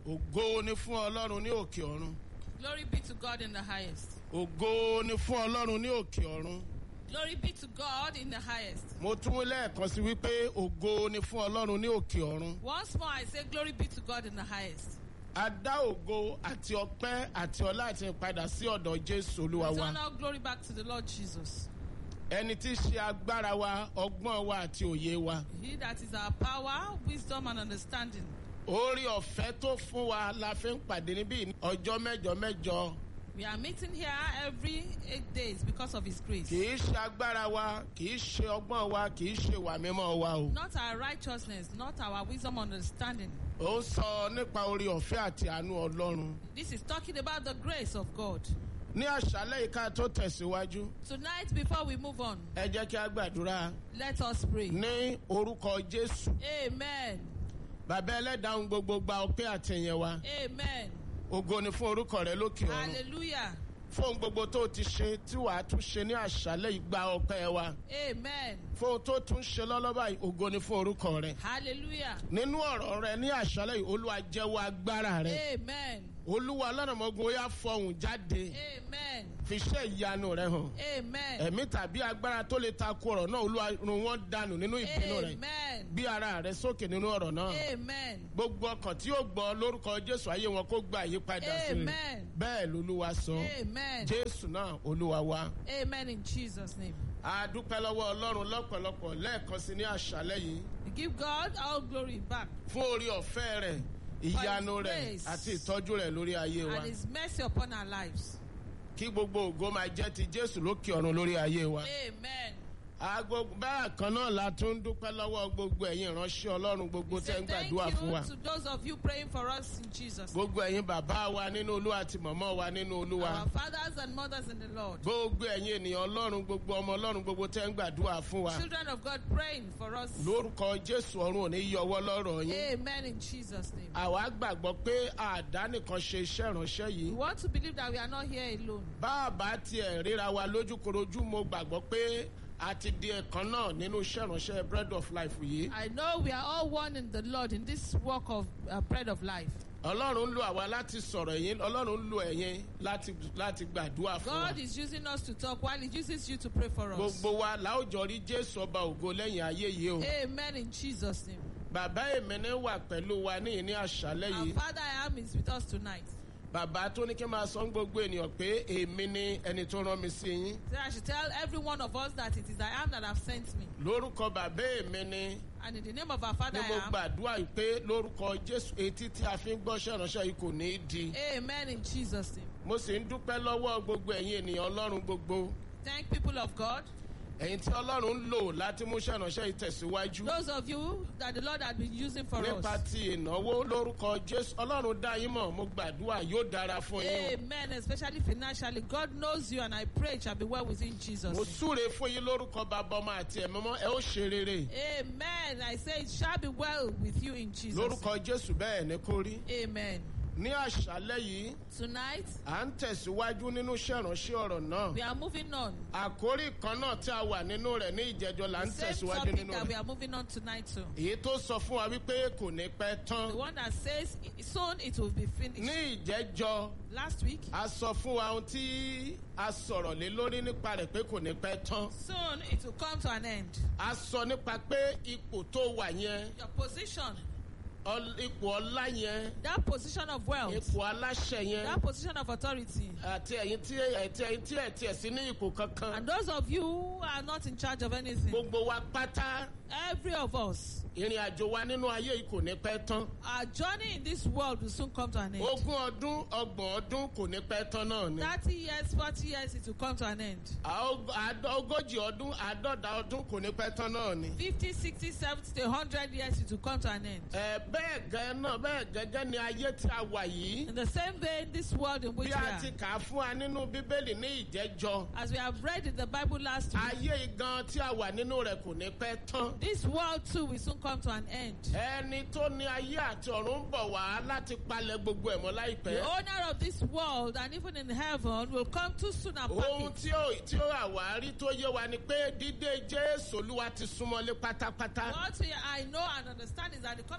ògo ni fún ọlọ́run ní òkè ọ̀run Glory be to God in the highest. ògo ni fún ọlọ́run ní òkè ọ̀run Glory be to God in the highest. mo tún wí lẹ́ẹ̀kan sí wípé ògo ni fún ọlọ́run ní òkè ọ̀run Once more, I say, Glory be to God in the highest. a dá ògo àti ọpẹ́ àti ọlá àti ìpadà sí ọ̀dọ̀ jésù olúwa wa Return all glory back to the Lord Jesus. ẹni tí í ṣe agbára wa ọgbọ́n wa àti òye wa He that is our power, wisdom, and understanding. orí ọ̀fẹ́ tó fún wa la fi ń pàdé níbí ní ọjọ́ mẹ́jọ mẹ́jọ We are meeting here every eight days because of His grace. kì í ṣe agbára wa kì í ṣe ọgbọ́n wa kì í ṣe ìwà mímọ́ wa o Not our righteousness, not our wisdom, understanding. ó ń sọ nípa orí ọ̀fẹ́ àti àánú ọlọ́run This is talking about the grace of God. ní àṣálẹ́ ìka tó tẹ̀síwájú Tonight, before we move on, ẹ jẹ́ kí a gbàdúrà let us pray. ní orúkọ jésù Amen. bàbá ẹlẹ́dàá gbogbo gba ọpẹ́ àtẹ̀yẹ wa Amen. ògo ni fún orúkọ rẹ lókè ọ̀run Hallelujah. fún gbogbo tó ti ṣe tí wàá tún ṣe ní àṣálẹ́ ìgbà ọpẹ́ wa Amen. fún tó tún ṣe lọ́lọ́bà yìí ògo ni fún orúkọ rẹ Hallelujah. nínú ọ̀rọ̀ rẹ ní àṣálẹ́ yìí olúwa jẹ́wọ́ agbára rẹ Amen. olúwa lọ́nàmọ́gun ó yá fọhùn jáde Amen. fi ṣe ìyanu rẹ hàn Amen. ẹ̀mí tàbí agbára tó lè takò ọ̀rọ̀ náà olúwa run wọ́n dànù nínú ìpinnu rẹ Amen. bí ara rẹ sókè nínú ọ̀rọ̀ náà Amen. gbogbo ọkàn tí yóò gbọ́ lórúkọ jésù ayé wọn kó gba àyípadà sí i Amen. bẹ́ẹ̀ lolúwa sọ Amen. jésù náà olúwa wa Amen in Jesus' name. a dúpẹ́ lọ́wọ́ ọlọ́run lọ́pọ̀lọpọ̀ lẹ́ẹ̀kan sí ní àṣálẹ́ yìí We give God all glory back fún orí ọ̀fẹ́ rẹ̀ ìyanu rẹ̀ grace. àti ìtọ́jú rẹ̀ lórí ayé wa and His mercy upon our lives. kí gbogbo ògo máa jẹ́ ti jésù lókè ọ̀run lórí ayé wa. Amen. aago bẹ́ẹ̀ kan náà la tún ń dúpẹ́ lọ́wọ́ gbogbo ẹ̀yin ìránṣẹ́ ọlọ́run gbogbo We tẹ́ say ń thank gbàdúrà fún wa you to those of you praying for us in Jesus. name. gbogbo ẹ̀yin bàbá wa nínú olúwa àti mọ̀mọ́ wa nínú olúwa Our fathers and mothers in the Lord. gbogbo ẹ̀yin ènìyàn ọlọ́run gbogbo ọmọ ọlọ́run gbogbo tẹ́ ń gbàdúrà fún wa Children of God praying for us. lórúkọ jésù ọ̀run ò ní yọwọ́ lọ́rọ̀ yín Amen in Jesus' name. àwa gbàgbọ́ pé àdánìkan ṣe iṣẹ́ ìránṣẹ́ We yìí want to believe that we are not here alone. bá a bá tiẹ̀ ríra wa lójúkorojú mo gbàgbọ́ pé a ti di ẹ̀kan náà nínú iṣẹ́ ìránṣẹ́ bread of life yìí I know we are all one in the Lord in this work of uh, bread of life. ọlọ́run ń lo àwa láti sọ̀rọ̀ ẹ̀yin ọlọ́run ń lo ẹ̀yin láti láti gbàdúrà fún wa God is using us to talk while He uses you to pray for us. gbogbo wa láwùjọ rí jésù ọba ògo lẹ́yìn ayé yìí o Amen in Jesus' name. bàbá èmẹ́ni wà pẹ̀lú wa ní ìní àṣálẹ́ Our yìí Father I am is with us tonight. bàbá tó ní kí n máa sọ ń gbogbo ènìyàn pé èmi ni ẹni tó rán mi sí yín So I should tell every one of us that it is I am that have sent me. lórúkọ bàbá èmi ni And in the name of our Father ní I mo am. gbàdúrà yìí pé lórúkọ jésù etí tí a fi ń gbọ́ṣẹ́ ìránṣẹ́ yìí kò ní í di Amen in Jesus' name. mo sì ń dúpẹ́ lọ́wọ́ gbogbo ẹ̀yin ènìyàn ọlọ́run gbogbo Thank people of God. ẹ̀yin tí ọlọ́run ń lò láti mú iṣẹ́ ìránṣẹ́ yìí tẹ̀síwájú Those of you that the Lord has been using for nípa us. ti ìnáwó lórúkọ jésù ọlọ́run dá yín mọ̀ mo gbàdúrà yóò dára fún yín Amen. Especially financially. God knows you and I pray it shall be well within Jesus. mo name. súre fún yín lórúkọ bàbá ọmọ àti ẹ̀mọ́mọ́ ẹ ó ṣe rere Amen. I say it shall be well with you in Jesus. lórúkọ jésù bẹ́ẹ̀ ni kó rí name. Amen. ní àṣálẹ́ yìí Tonight, à ń tẹ̀síwájú nínú iṣẹ́ ìránṣẹ́ ọ̀rọ̀ náà we are moving on. àkórí kan náà tí a wà nínú rẹ̀ ní ìjẹ́jọ́ là ń The same tẹ̀síwájú topic nínú that we rẹ̀ are moving on tonight to. èyí tó sọ fún wa wípé kò ní pẹ́ tán The one that says soon it will be finished. ní ìjẹ́jọ́ Last week, a sọ fún wa ohun tí a sọ̀rọ̀ lé lórí nípa rẹ̀ pé kò ní pẹ́ tán soon it will come to an end. a sọ nípa pé ipò tó wà yẹn Your position, ọl- ipò ọlá yẹn that position of wealth, ipò aláṣẹ yẹn that position of authority, àti ẹ̀yin tí ẹ̀tí ẹ̀yin tí ẹ̀tí ẹ̀ sí ní ipò kankan and those of you who are not in charge of anything, gbogbo wa pátá every of us, ìrìn àjò wa nínú ayé yìí kò ní pẹ́ tán our journey in this world will soon come to an end. ogún ọdún ọgbọ̀n ọdún kò ní pẹ́ tán náà ni 30 years, 40 years, it will come to an end. Àó- àádọ́- ogójì ọdún àádọ́ta ọdún kò ní pẹ́ tán náà ni. 50, 60, 70, 100 years, it will come to an end. ẹ bẹ́ẹ̀ gẹ́ náà bẹ́ẹ̀ gẹ́gẹ́ ni ayé tí a wà yìí In the same vein, this world in which bí we a are, ti kà á fún wa nínú bíbélì ní ìjẹ́jọ́ as we have read in the Bible last week, ayé gan tí a wà nínú rẹ̀ kò ní pẹ́ tán. this world too will soon come to an end. ẹni tó ní ayé àti ọ̀run ń bọ̀ wá láti palẹ̀ gbogbo ẹ̀ mọ́ The láìpẹ́. owner of this world and even in heaven will come too soon and ohun pack it. tí ó tí ó àwárí tó yé wa ni pé dídé jésù olúwa ti súnmọ́lé pátápátá. What we- I know and understand is that the coming of the Lord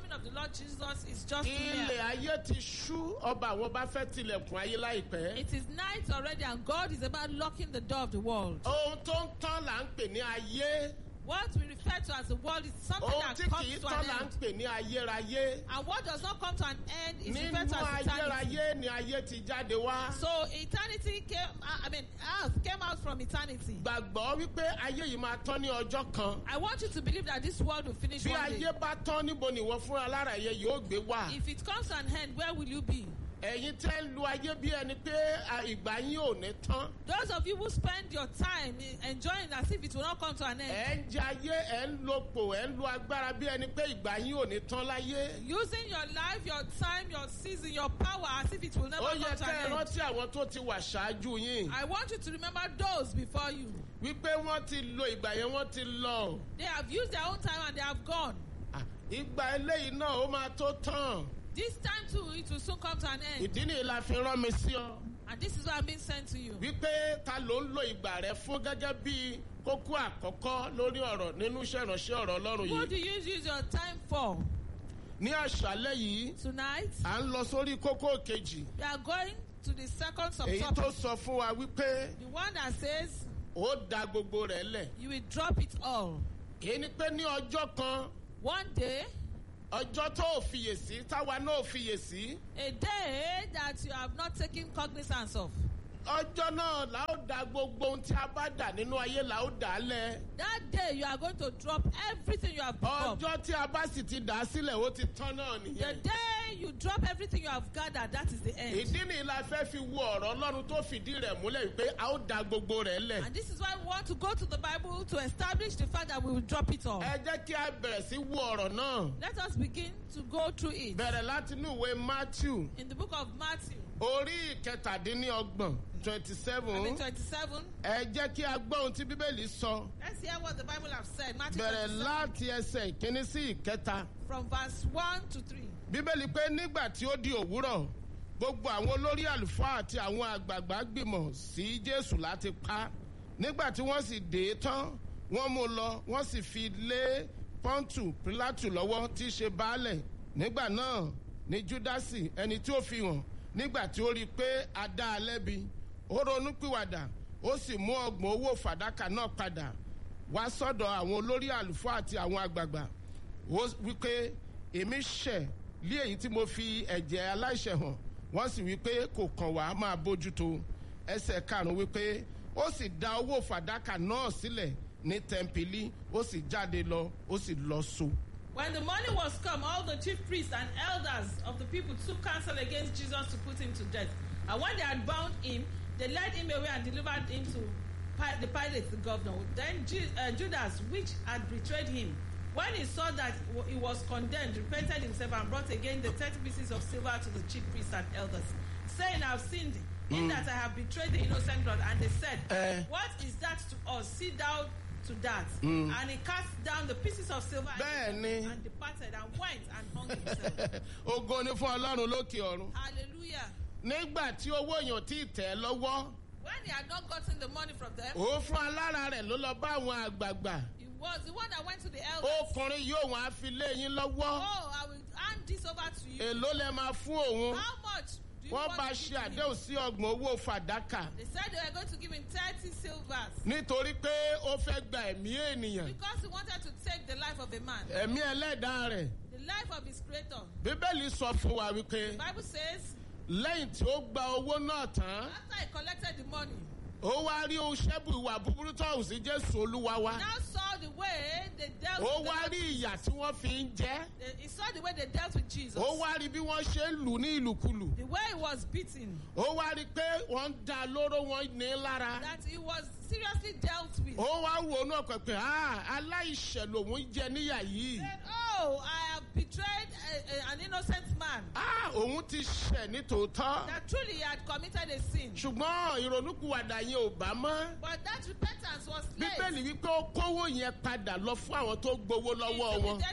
Lord Jesus is just ilẹ̀ near. ayé ti ṣú ọba àwọn bá fẹ́ tilẹ̀kùn ayé láìpẹ́. It is night already, and God is about locking the door of the world. ohun tó ń tán là ń pè ní ayé. What we refer to as the world is something ohun that tí kì comes í to tán an là ń end. pè ní ayérayé. And what does not come to an end is nínú referred to as eternity. ayérayé ni ayé ti jáde wá. So eternity came, I I mean, earth came out from eternity. gbàgbọ́ wípé ayé yìí máa tán ní ọjọ́ kan. I want you to believe that this world will finish bí one day. ayé bá tán níbo ni ìwọ fúnra lára yẹ yóò gbé wà. If it comes to an end, where will you be? ẹ̀yin tẹ́ ń lu ayé bí ẹni pé à, ìgbà yín ò ní tán. Those of you who spend your time in- enjoying as if it will not come to an end, ẹ̀ ń jẹ ayé ẹ̀ ń lo pò ẹ̀ ń lo agbára bí ẹni pé ìgbà yín ò ní tán láyé. using your life, your time, your season, your power as if it will never ó come yẹ to kẹ́ ẹ an end. rántí àwọn tó ti wà ṣáájú yín. I want you to remember those before you. wípé wọ́n ti lo ìgbà yẹn wọ́n ti lọ. They have used their own time and they have gone. À, ìgbà eléyìí náà ó máa tó tán. This time too, it will soon come to an end. ìdí nìyí la fi rán mi sí ọ. And this is what I'm being sent to you. wípé ta ló ń lo ìgbà rẹ fún gẹ́gẹ́ bí kókó àkọ́kọ́ lórí ọ̀rọ̀ nínú iṣẹ́ ìránṣẹ́ ọ̀rọ̀ ọlọ́run What do yìí. you use your time for? ní àṣálẹ́ yìí Tonight, à ń lọ sórí kókó kejì. we are going to the second èyí tó subtopic. sọ fún wa wípé The one that says ó da gbogbo rẹ̀ lẹ̀. you will drop it all. èyí ni pé ní ọjọ́ kan One day, ọjọ́ tó ò fiyèsí táwa náà ò fiyèsí a day that you have not taken cognizance of. ọjọ́ náà là ó da gbogbo ohun tí a bá dà nínú ayé là ó dà á lẹ̀. That day, you are going to drop everything you have become. ọjọ́ tí a bá sì ti dà á sílẹ̀ ó ti tán náà The nìyẹn. day you drop everything you have gathered, that is the end. ìdí nìyí la fẹ́ fi wo ọ̀rọ̀ ọlọ́run tó fìdí rẹ̀ múlẹ̀ wípé a ó da gbogbo rẹ̀ lẹ̀. And this is why we want to go to the Bible to establish the fact that we will drop it all. ẹ jẹ́ kí a bẹ̀rẹ̀ sí wo ọ̀rọ̀ náà. Let us begin to go through it. bẹ̀rẹ̀ láti inú ìwé matthew In the book of Matthew, orí ìkẹtàdínlọ́gbọ̀n twenty I seven. mean 27. ẹ jẹ́ kí a gbọ́ ohun tí bíbélì sọ. Let's hear what the Bible has said. Matthew bẹ̀rẹ̀ 27, láti ẹsẹ̀ ìkíní sí ìkẹta. from verse 1 to 3. bíbélì pé nígbà tí ó di òwúrọ̀ gbogbo àwọn olórí àlùfáà àti àwọn àgbààgbà gbìmọ̀ sí jésù láti pa á. nígbà tí wọ́n sì dé e tán wọ́n mú un lọ wọ́n sì fi lé pọ́ńtù pílátù lọ́wọ́ tí í ṣe baálẹ̀ nígbà náà ní júdásì ẹni tí ó fi hàn nígbà tí ó rí i pé a dá a lẹ́bi ó ronú pìwàdà ó sì mú ọgbọ̀n owó fàdákà náà padà wá sọ́dọ̀ àwọn olórí àlùfáà àti àwọn àgbààgbà ó wípé èmi ṣẹ̀ lé èyí tí mo fi ẹ̀jẹ̀ aláìṣẹ̀ hàn wọ́n sì wípé kò kàn wá máa bójútó ẹsẹ̀ karùn-ún wípé ó sì dá owó fàdákà náà sílẹ̀ ní tẹ́ḿpìlì ó sì jáde lọ ó sì lọ so. When the morning was come, all the chief priests and elders of the people took counsel against Jesus to put him to death. And when they had bound him, they led him away and delivered him to Pi- the Pilate, the governor. Then Ju- uh, Judas, which had betrayed him, when he saw that w- he was condemned, repented himself and brought again the thirty pieces of silver to the chief priests and elders, saying, I have sinned in that I have betrayed the innocent blood. And they said, Eh. What is that to us? See thou to that. And he cast down the pieces of silver and Bẹ́ẹ̀ni. and departed and went and hung himself. ogo ni fún ọlọ́run lókè ọ̀run. Hallelujah. nígbà tí owó èèyàn tí ì tẹ̀ ẹ́ lọ́wọ́ When he had not gotten the money from them, òun fún alára rẹ̀ ló lọ bá àwọn àgbààgbà he was the one that went to the elders. ọkùnrin yóò wọn á fi lé yín lọ́wọ́ Oh, I will hand this over to you. èló lẹ máa fún òun How much do you wọ́n want bá to ṣe give to him? àdéhùn sí ọgbọ̀n owó fàdákà They said they were going to give him 30 silvers nítorí pé ó fẹ́ gba ẹ̀mí ènìyàn because he wanted to take the life of a man, ẹ̀mí ẹlẹ́dàá rẹ̀ the life of his creator. bíbélì sọ fún wa wípé The Bible says, lẹ́yìn tí ó gba owó náà tán after he collected the money, ó wá rí ohun ṣẹ́bù ìwà búburú tó hùn sí jésù olúwa wa now saw the way they dealt ó with wá the rí ìyà tí wọ́n fi ń jẹ́ He saw the way they dealt with Jesus. ó wá rí bí wọ́n ṣe ń lù ní ìlùkulù The way he was beaten. ó wá rí pé wọ́n ń da lóró wọn ní lára That he was seriously dealt with. ó wá ronú ọkàn pé "Ah, aláìṣẹ̀ lòun jẹ níyà yìí Said, Oh, I have betrayed a, a, an innocent man. Ah, òun ti ṣẹ̀ ní tòótọ́ That truly he had committed a sin. ṣùgbọ́n ìrònúkúwàdà yẹn ò bá mọ́ But that repentance was late. bíbélì wípé ó kówó yẹn padà lọ fún àwọn tó gbowó He lọ́wọ́ took wọn the 30 pieces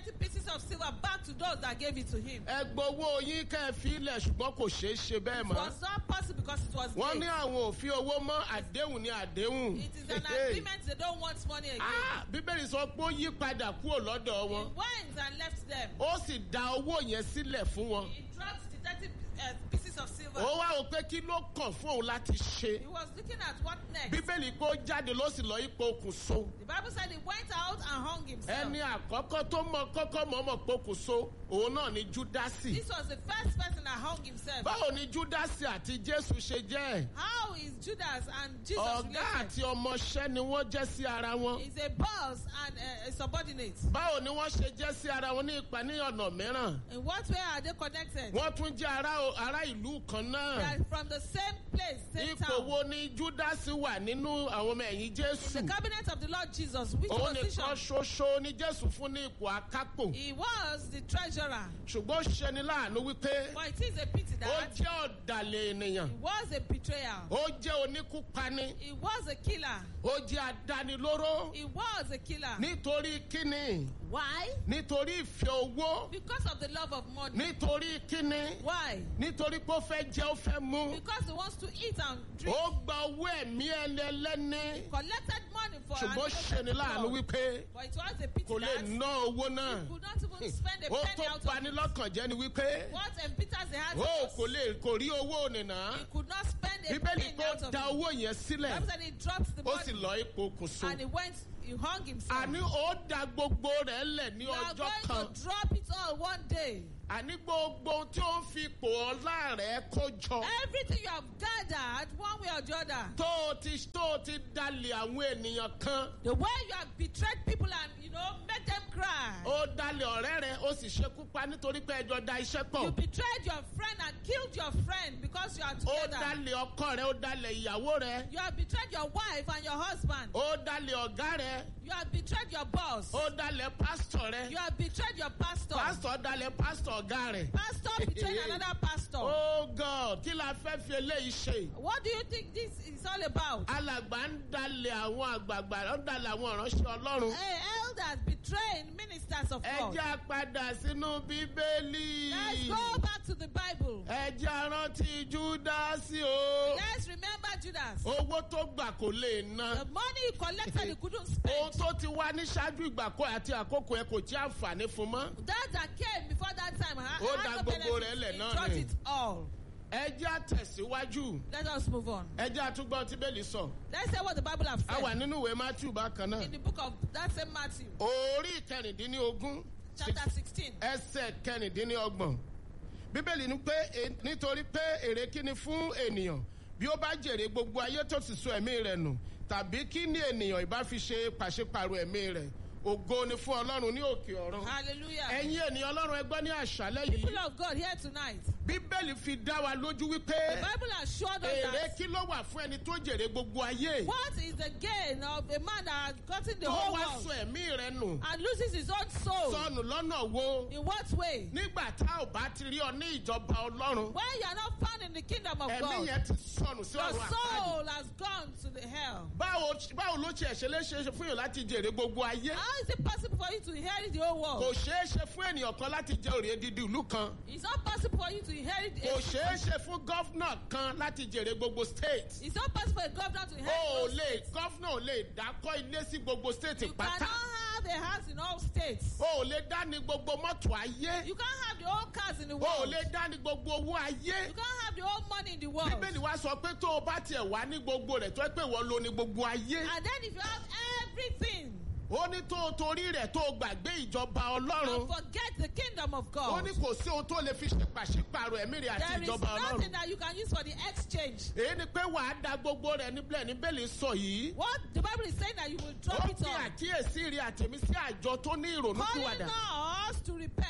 of silver back to those that gave it to him. ẹ gbowó yín kẹ́ ẹ fi ilẹ̀ ṣùgbọ́n kò ṣeé ṣe bẹ́ẹ̀ It mọ́. was not possible because it was wọ́n ní late. àwọn òfin owó mọ́ àdéhùn ní àdéhùn. It is an Hey. agreement they don't want money again. Ah, bíbélì sọ pé ó yí padà kúrò lọ́dọ̀ He wọn. went and left them. ó sì dá owó yẹn sílẹ̀ fún wọn. He dropped the 30 uh, pieces of silver. ó wá wò pé kí ló kàn fún òun láti ṣe. He was looking at what next. bíbélì pé ó jáde ló sì lọ ipò okùnso. The Bible said he went out and hung himself. ẹni àkọ́kọ́ tó mọ kọ́kọ́ mọ̀ọ́mọ̀ pokùnso òun náà ni júdásì. This was the first person that hung himself. báwo ni júdásì àti jésù ṣe jẹ́? How is Judas and Jesus ọ̀gá related? àti ọmọọṣẹ́ ni wọ́n jẹ́ sí ara wọn. He's a boss and a, a subordinate. báwo ni wọ́n ṣe jẹ́ sí ara wọn ní ipa ní ọ̀nà mìíràn? In what way are they connected? wọ́n tún jẹ́ ará ará ìlú kan They náà. are from the same place, same ipò town. wo ni júdásì wà nínú àwọn ọmọ ẹ̀yìn The jésù? cabinet of the Lord Jesus, which òun position? nìkan ṣoṣo ni jésù fún ní ipò akápò. He was the treasurer. ṣùgbọ́n ó ṣeni láàánú wípé But it is a pity ó that jẹ́ ọ̀dàlẹ̀ ènìyàn. he was a betrayer. ó jẹ́ oníkúpani. He was a killer. ó jẹ́ adánilóró. He was a killer. nítorí kíni Why? nítorí ìfẹ́ owó Because of the love of money. nítorí kíni Why? nítorí pé ó fẹ́ jẹ́ ó fẹ́ mú. Because he wants to eat and drink. ó gba owó ẹ̀mí ẹlẹ́lẹ́ni. Collected money for ṣùgbọ́n ó an ṣeni láàánú innocent wípé But it was a pity kò lè that ná owó náà. he could not even spend a ó penny tó out of pani it. lọ́kàn jẹ́ ni wípé What embitters the heart ó of kò us, lè kò rí owó nìna. he could not spend a bíbélì penny pé out ó of da it. owó yẹn sílẹ̀ Bible said he dropped the ó sì money lọ ipò kùsùn. and he went, he hung himself. àní ó da gbogbo rẹ̀ lẹ̀ ní You are ọjọ́ going kan. to drop it all one day. àní gbogbo ohun tí ó ń fi ipò ọlá rẹ̀ kó jọ. Everything you have gathered, one way or the other, tó o ti tó o ti dalẹ̀ àwọn ènìyàn kan. the way you have betrayed people and you know made them cry. ó dalẹ̀ ọ̀rẹ́ rẹ̀ ó sì ṣekú pa nítorí pé ẹjọ́ da iṣẹ́ You pọ̀. betrayed your friend and killed your friend because you are ó together. dalẹ̀ ọkọ rẹ̀ ó dalẹ̀ ìyàwó rẹ̀. You have betrayed your wife and your husband. ó dalẹ̀ ọ̀gá rẹ̀. You have betrayed your boss. ó dalẹ̀ pásítọ̀ rẹ̀. You have betrayed your pastor. pásítọ̀ dalẹ̀ pásítọ̀ ọ̀gá rẹ̀. Pastor betrayed another pastor. oh god kí la fẹ́ fi eléyìí ṣe. What do you think this is all about? alàgbà ń dalẹ̀ àwọn àgbààgbà ń dalẹ̀ àwọn ìránṣẹ́ ọlọ́run. Hey, elders betraying ministers of ẹ God. jẹ́ á padà sínú bíbélì. Let's go back to the Bible. ẹ jẹ́ á rántí júdásì o. Let's remember Judas. owó tó gbà kò lè ná. The money he collected, he couldn't ohun spend. tó ti wá ní ṣáájú ìgbàkọ àti àkókò ẹ kò tí àǹfààní fún mọ́. That that came before that time, ha- Ó had da no gbogbo benefit. rẹ̀ lẹ̀ He náà dropped ni. it all. ẹ jẹ́ àtẹ̀síwájú. Let us move on. ẹ jẹ́ àtúgbọ́n tí bẹ́ẹ̀lì sọ. Let's say what the Bible has a wà said nínú ìwé matthew bákan náà. in the book of that same Matthew, orí ìkẹrìndínlógún chapter 16. ẹsẹ̀ kẹrìndínlọ́gbọ̀n. bíbélì ní pé e- nítorí pé èrè kíni fún ènìyàn bí ó bá jèrè gbogbo ayé tó sì sọ ẹ̀mí rẹ̀ nù tàbí kí ni ènìyàn ìbá fi ṣe pàṣípàrọ̀ ẹ̀mí rẹ̀ ògo ni fún ọlọ́run ní òkè ọ̀run. Hallelujah. ẹ̀yin ènìyàn ọlọ́run ẹgbẹ́ ní àṣálẹ́ People yìí of God here tonight. bíbélì fi dá wa lójú The wípé Bible has showed us èrè that kí ló wà fún ẹni tó jèrè gbogbo ayé what is the gain of a man that has gotten the tó whole wá world sọ ẹ̀mí rẹ̀ nù and loses his own soul? sọnù lọ́nà wo In what way? nígbà tá ò bá ti rí ọ ní ìjọba ọlọ́run When you are not found in the kingdom of ẹ̀mí God, yẹn ti sọnù sí your ọ̀run àpáàdì. soul has gone to the hell. báwo báwo ló tiẹ̀ ṣe lè ṣe é ṣe fún yàn láti jèrè gbogbo ayé How is it possible for you to inherit the whole kò world? ṣeé ṣe fún ènìyàn kan láti jẹ òrè dídì ìlú kan It's not possible for you to inherit. kò A, ṣeé ṣe fún gọ́fúnà kan láti jèrè gbogbo state it's not possible for a governor to o ò inherit. lè gọ́fúnà ò lè dákọ́ ilé sí gbogbo state You pátá cannot have a house in all states. o ò lè dání gbogbo mọ́tò ayé You can't have the whole cars in the o ò world. lè dání gbogbo owó ayé You can't have the whole money in the world. bíbélì wa sọ pé tó o bá tiẹ̀ wá ní gbogbo rẹ̀ tó ẹ pé wọ́n lo ní gbogbo ayé And then if you have everything, ó ní tó o torí rẹ̀ tó o gbàgbé ìjọba and ọlọ́run forget the kingdom of ó God. ní kò sí ohun tó lè fi ṣe pàṣípàrọ̀ ẹ̀mí rẹ̀ àti There is ìjọba nothing ọlọ́run that you can use for the exchange. èyí ni pé wàá da gbogbo rẹ̀ níbẹ̀ níbẹ̀lì sọ yìí What the Bible is saying that you will ó drop it fi all. àkíyèsí rí àtẹ̀mí sí àjọ tó ní ìrònú Calling pìwàdà us to repent.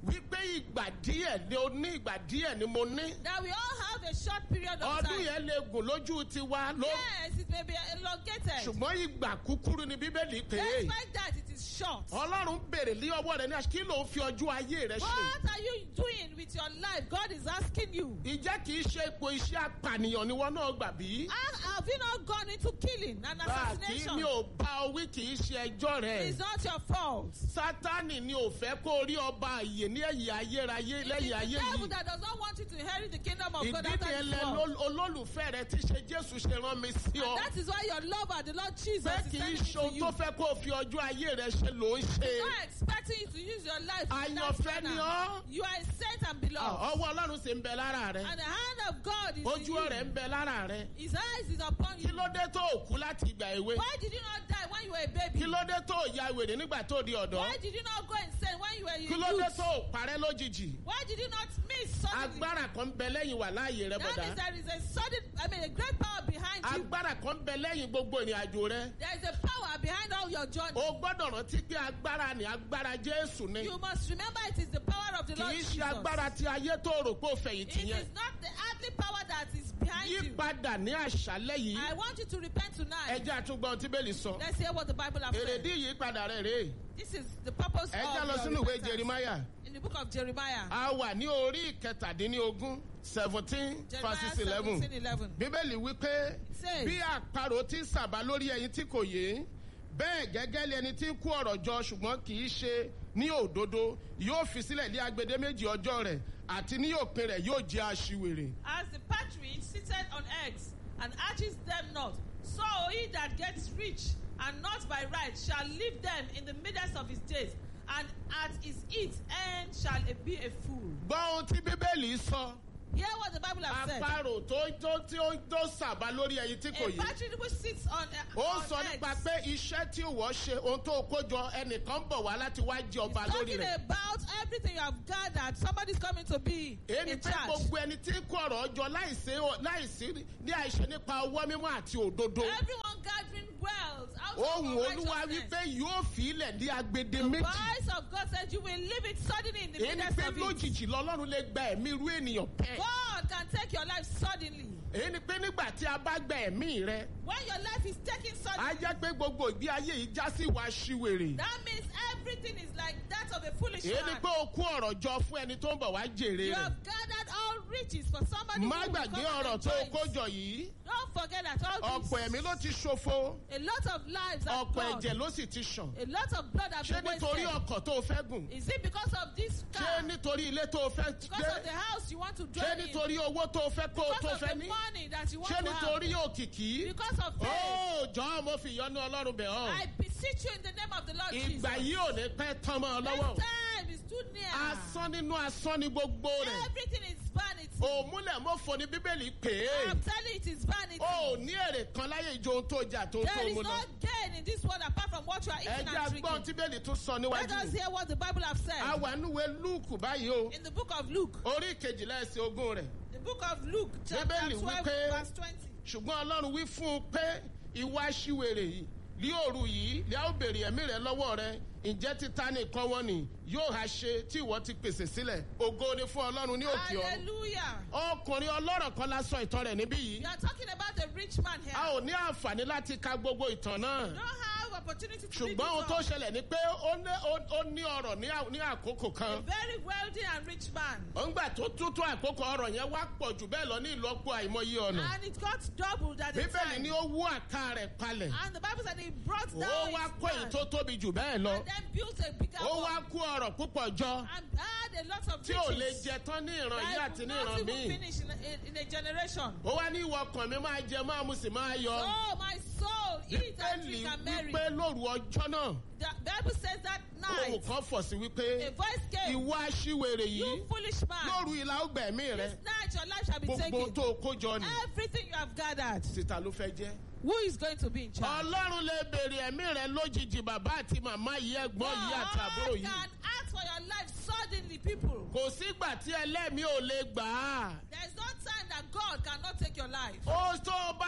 wípé ìgbà díẹ̀ ni o ní ìgbà díẹ̀ ni mo ní. That we all have a short period of ọdún time. yẹn lè gùn lójú tiwa ló. Yes, it may be elongated. ṣùgbọ́n ìgbà kúkúrú ni bíbélì pé. Despite that, it is short. ọlọ́run béèrè lé ọwọ́ rẹ ní àṣà kí ló ń fi ọjọ́ ayé rẹ ṣe. What are you doing with your life? God is asking you. ìjẹ́ kì í ṣe ipò iṣẹ́ apànìyàn ni wọn náà gbà bí. Ah, Have you not gone into killing and bá a kì í assassination? mi ò bá ọ wí kì í ṣe ẹjọ́ rẹ. It's not your fault. sátánì ni ò fẹ́ kó rí ọba àyè ní ẹ̀yìn ayérayé It is lẹ́yìn the ayé devil yìí. that does not want you to inherit the kingdom of God ìdí after ni this ẹlẹ́ world. olólùfẹ́ rẹ ti ṣe jésù ṣe rán mi sí ọ. And that is why your lover, the Lord Jesus, pé is kì í sending ṣe me ohun to you. tó fẹ́ kó o fi ọjọ́ ayé rẹ ṣe ló ń ṣe. not expecting you to use your life in that Àyànfẹ́ ni manner. ọ́. You are a saint and beloved. ọwọ́ ọlọ́run sì ń bẹ lára rẹ. And the hand of God is ojú in rẹ̀ you. ń bẹ lára rẹ. His eyes is upon kí you. ló dé tó o kú láti ìgbà èwe. Why did you not die when you were a baby? kí ló dé tó o ya wèrè nígbà tó o di ọ̀dọ́. Why did you not go insane when you were a kí ló dé youth? tó o parẹ́ lójijì. Why did you not miss suddenly? agbára kan ń bẹ lẹ́yìn wà láàyè rẹ That bọ̀dá. means there is a sudden, I mean, a great power behind you. agbára kan ń bẹ lẹ́yìn gbogbo ìrìn àjò rẹ. There is a power behind all your journey. o gbọ́dọ̀ rántí pé agbára ni agbára jésù ni. You must remember it is the power of the kì Lord í Jesus. ṣe agbára tí ayé tó rò pé ó fẹ̀yìntì It yẹn. is not the earthly power that is behind yí you. padà ní àṣálẹ́ yìí. I want you to repent tonight. ẹjẹ́ àtúgbọ́n tí bẹ́ẹ̀lì sọ. Let's hear what the Bible has said. èrèdí ìyípadà rẹ̀ rèé. This is the purpose ẹjẹ́ lọ of sínú your ìwé repentance. jerimaya. In the book of Jeremiah. a wà ní orí ìkẹtàdínlógún seventeen Jeremiah verses eleven. 17, 11. bíbélì wípé says- bí àparò ti sàbà lórí ẹyin tí kò yé bẹ́ẹ̀ gẹ́gẹ́ lé ẹni tí ń kó ọ̀rọ̀ jọ ṣùgbọ́n kì í ṣe ní òdodo yóò fi sílẹ̀ ní agbede méjì ọjọ́ rẹ̀ àti ní òpin rẹ̀ yóò jẹ́ aṣiwèrè. As the partridge seated on eggs and hatches them not, so he that gets rich and not by right shall leave them in the midst of his days, and at his eat end shall be a fool. gbọ́ ohun tí bíbélì sọ Hear what the Bible has said. àparò tó tó tí ó tó sàbà lórí ẹyin tí kò A yé. partridge which sits on, uh, ó on sọ nípa eggs. pé iṣẹ́ tí ìwọ ṣe ohun tó kó jọ ẹnìkan bọ̀ wá láti wá jẹ ọba He's lórí talking rẹ̀. about everything you have gathered. Somebody's coming to be èyí in pé charge. gbogbo ẹni tí ń kó ọ̀rọ̀ jọ láìsí láìsí ní àìṣe nípa ọwọ́ mímọ́ àti òdodo. Everyone gathering wealth out ohun of olúwa righteousness. wípé yóò fi ilẹ̀ ní agbede The méjì. voice of God said you will leave it suddenly in the èyí ni midst pé of it. lójijì lọ́lọ́run lè gba ẹ̀mí irú ènìyàn bẹ́ẹ̀. God can take your life suddenly. èyí ni pé nígbà tí a bá gba ẹ̀mí rẹ When your life is taken á suddenly, jẹ́ pé gbogbo ìgbé ayé yìí já sí ìwà aṣiwèrè. that means everything is like that of a foolish èyí ni man. pé o kó ọ̀rọ̀ jọ fún ẹni tó ń bọ̀ wá jèrè You rẹ̀. have gathered all riches for somebody má who will gbàgbé come and ọ̀rọ̀ tó o enjoy kó it. jọ yìí. Don't forget that all ọ̀pọ̀ ẹ̀mí this, ló ti ṣòfò a lot of lives have ọ̀pọ̀ gone. ẹ̀jẹ̀ ló sì ti ṣàn. A lot of blood has ṣé been nítorí wasted. ọkọ̀ tó o fẹ́ gùn? Is it because of this ṣé car? nítorí ilé tó o fẹ́ Because of the gbé? house you want to ṣé dwell in? nítorí owó tó o fẹ́ kó o tó Because of fẹ́ the ní? money that you want ṣé to have? nítorí òkìkí? Because of faith. ó jọ̀ọ́ mo fi ìyọ́nú ọlọ́run bẹ̀ ọ́. I beseech you in the name of the Lord Jesus. ìgbà yìí ò ní pẹ́ tán mọ́ ọ This lọ́wọ́. time is too near. asán nínú asán ni gbogbo rẹ̀. Everything is vanity. òmùlẹ̀ mọ́fọ ni bíbélì pè é. I'm telling you, it is vanity. o ò ní èrè kan láyé ìjọ ohun tó jà tó tó there is mu no lọ. gain in this world apart from what you are eating ẹja and gbọ́n drinking. tí bíbélì tún sọ Let us níwájú. hear what the Bible has said. a wà núwèé lúùkù báyìí o. In the book of Luke, orí kejìlá ẹsẹ̀ ogún rẹ̀. the book of Luke, chapter Bíbélì 12, wípé- verse 20. ṣùgbọ́n ọlọ́run wí fún un pé ìwà aṣiwèrè yìí ní òru yìí ní a ó béèrè ẹ̀mí rẹ lọ́wọ́ rẹ ǹjẹ́ títa nìkan wọn ni yóò ha ṣe tí ìwọ ti pèsè sílẹ̀ ògo ni fún ọlọ́run ní òkè ọ̀run. Hallelujah. ọkùnrin ọlọ́rọ̀ kan la sọ ìtàn rẹ̀ níbí yìí. You are talking about a rich man here. a ò ní àǹfààní láti ka gbogbo ìtàn náà. You don't have opportunity to read ṣùgbọ́n ohun it tó all. ṣẹlẹ̀ ni pé ó ní- ó- ó ní ọ̀rọ̀ ní à- ní àkókò A kan. very wealthy and rich man. òǹgbà tó tútù àkókò ọ̀rọ̀ yẹn wá pọ̀ jù bẹ́ẹ̀ lọ ní ìlọ́po àìmọye ọ̀nà. And it got doubled at the bíbélì time. ni ó wú àká rẹ̀ palẹ̀. And the Bible said he brought ó down wá his kó èyí man tó tóbi jù bẹ́ẹ̀ lọ. and then built a bigger ó one wá kó ọ̀rọ̀ púpọ̀ jọ and had a lot of tí ò lè riches jẹ tán ní ìran yìí that àti would ní not ìran even míì. finish in a, in, in a generation. ó wá ní ìwọ ọkàn mi máa jẹ máa mu sì máa yọ. Oh, my soul, eat and bíbélì drink and marry. wípé lóru ọjọ́ náà The Bible says that ohun night, kan fọ̀ sí a wípé voice came, ìwọ aṣíwèrè You yìí foolish man, lóru ìlà ọgbẹ̀mí rẹ this night your life shall be gbogbo taken. tó o kó jọ ni Everything you have gathered, síta ló fẹ́ jẹ́. who is going to be in charge? ọlọ́run lè béèrè ẹ̀mí rẹ lójijì bàbá àti màmá yìí ẹ̀gbọ́n yìí àti àbúrò God yìí. can ask for your life suddenly, people. kò sígbà tí ẹlẹ́mìí ò lè gbà á. There is no time that God cannot take your life. ó tó o bá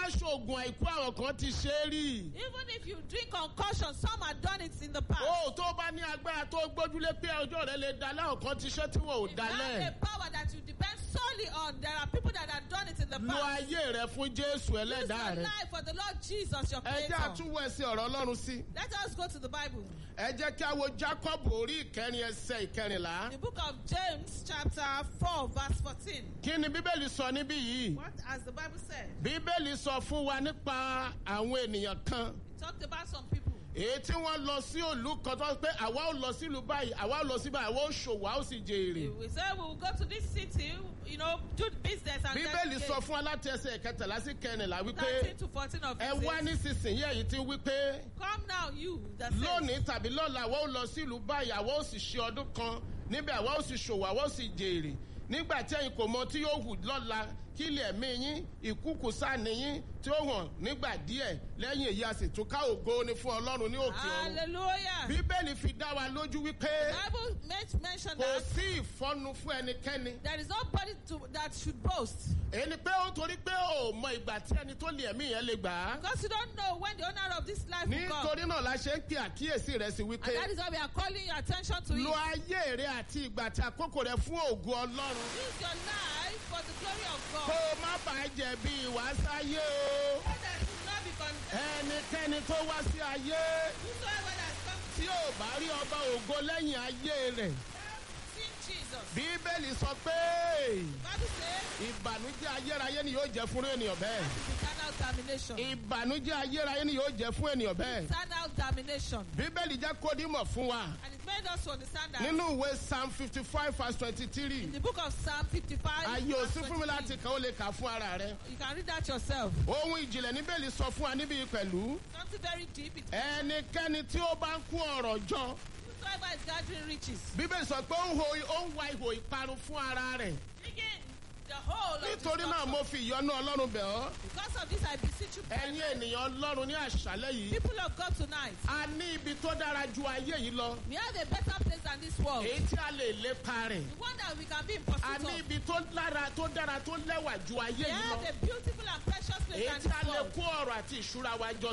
ṣoògùn àìkú àwọn kan ti ṣe é rí. Even if you drink concussion, some have done it in the past. o tó bá ní agbára tó gbójúlé pé ọjọ́ rẹ lè da láwọn kan ti ṣe tí wọn ò If you have dalẹ̀. a power that you depend solely on, there are people that have done it in the lo past. ayé rẹ fún jésù Use your ẹlẹ́dàá rẹ. life for the Lord Jesus, your ẹ jẹ́ creator. àtúwọ̀ ẹsẹ̀ ọ̀rọ̀ ọlọ́run sí. Let us go to the Bible. ẹ jẹ́ kí a wo jacob orí ìkẹrin ẹsẹ̀ ìkẹrìnlá. The book of James, chapter 4, verse 14. kí ni bíbélì sọ níbí yìí. What has the Bible said? bíbélì sọ fún wa nípa àwọn ènìyàn kan. It talked about some people. èyí tí wọ́n lọ sí òlú kan tó wá pé àwa ò lọ sílùú báyìí àwa ò lọ sí báyìí àwa ò ṣòwò a ó sì jèrè. We said we will go to this city, you know, do business and bíbélì then sọ fún wa láti ẹsẹ̀ kẹtàlá sí kẹrìnlá wípé 13 to 14 of ẹ it. wá says, nísinsìnyí èyí tí wípé Come now, you that says, lónìí tàbí lọ́la àwa ò lọ sílùú báyìí àwa ò sì ṣe ọdún kan níbẹ̀ àwa ò sì ṣòwò àwa ò sì jèrè nígbà tí ẹ̀yin kò mọ tí yóò hù lọ́la kí ilẹ̀ mí yín ìkúkù sáni yín tí ó hàn nígbà díẹ̀ lẹ́yìn èyí a sì tún ká ògo ni fún ọlọ́run ní òkè ọ̀run Hallelujah. bíbélì fi dá wa lójú wípé Bible made mention kò that sí ìfọ́nu fún ẹnikẹ́ni there is nobody to, that should boast. èyí ni pé ó torí pé ó mọ ìgbà tí ẹni tó lè ẹ̀mí yẹn lè gbà á Because you don't know when the owner of this life will come. nítorí náà la ṣe ń pe àkíyèsí rẹ sí wípé And that is why we are calling your attention to lo it. ayé rẹ àti ìgbà àti àkókò rẹ fún ògo ọlọ́run Use your life for the glory of kó God. o má bàa jẹ̀bi ìwà sáyé o So that you will not be condemned. ẹnikẹ́ni tó wá sí ayé Whosoever that has come tí ò bá rí ọba ògo lẹ́yìn ayé rẹ̀ to see Jesus. bíbélì sọ pé Bible says ìbànújẹ́ ayérayé ni yóò jẹ́ fún ènìyàn bẹ́ẹ̀ eternal damnation. ìbànújẹ́ ayérayé ni yóò jẹ́ fún ènìyàn bẹ́ẹ̀ Eternal damnation. bíbélì jẹ́ kó dímọ̀ fún wa And it made us to understand that nínú ìwé psalm fifty five verse twenty three in the book of Psalm 55, ayé ò verse sí fún mi 23, láti kàn ó lè kà fún ara rẹ you can read that yourself. ohun ìjìnlẹ̀ níbẹ̀lì sọ fún wa níbí pẹ̀lú Something very deep. It ẹnikẹ́ni tí ó bá ń kó ọ̀rọ̀ jọ whosoever is gathering riches, bíbélì sọ pé ó ń ho- ó ń wa ihò ìparun fún ara rẹ̀ digging the whole of nítorí náà destruction. mo fi ìyọ́nú ọlọ́run bẹ̀ ọ́ Because of this, I beseech you, ẹ̀yin ènìyàn ọlọ́run ní àṣálẹ́ yìí people of God tonight, a ní ibi tó dára ju ayé yìí lọ we have a better place than this world. èyí tí a lè lépa rẹ̀ The one that we can be in a pursuit ní of. ibi tó dára tó dára tó lẹ́wà ju ayé We yìí lọ have a beautiful and precious place èyí than tí a this lè world. kó ọ̀rọ̀ àti ìṣúra wa jọ